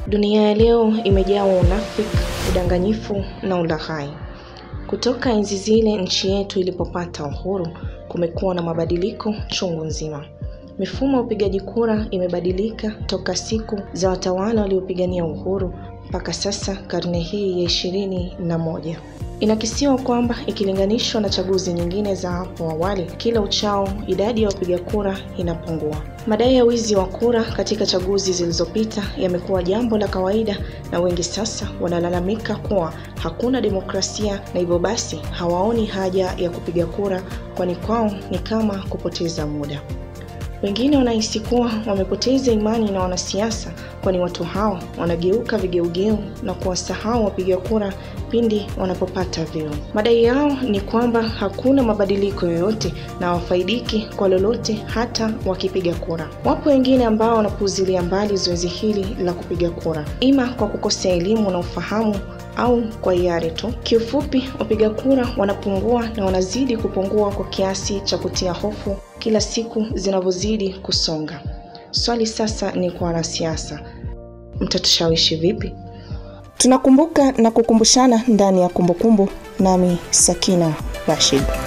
Dunia ya leo imejawa unafiki, udanganyifu na ulaghai. Kutoka enzi zile nchi yetu ilipopata uhuru, kumekuwa na mabadiliko chungu nzima. Mifumo ya upigaji kura imebadilika toka siku za watawala waliopigania uhuru mpaka sasa karne hii ya ishirini na moja. Inakisiwa kwamba ikilinganishwa na chaguzi nyingine za hapo awali, kila uchao idadi ya wapiga kura inapungua. Madai ya wizi wa kura katika chaguzi zilizopita yamekuwa jambo la kawaida, na wengi sasa wanalalamika kuwa hakuna demokrasia na hivyo basi hawaoni haja ya kupiga kura, kwani kwao ni kama kupoteza muda. Wengine wanahisi kuwa wamepoteza imani na wanasiasa, kwani watu hao wanageuka vigeugeu na kuwasahau wapiga kura pindi wanapopata vyeo. Madai yao ni kwamba hakuna mabadiliko yoyote na hawafaidiki kwa lolote hata wakipiga kura. Wapo wengine ambao wanapuuzilia mbali zoezi hili la kupiga kura, ima kwa kukosa elimu na ufahamu au kwa hiari tu. Kiufupi, wapiga kura wanapungua na wanazidi kupungua kwa kiasi cha kutia hofu kila siku zinavyozidi kusonga. Swali sasa ni kwa wanasiasa, mtatushawishi vipi? Tunakumbuka na kukumbushana ndani ya kumbukumbu, nami Sakina Rashid.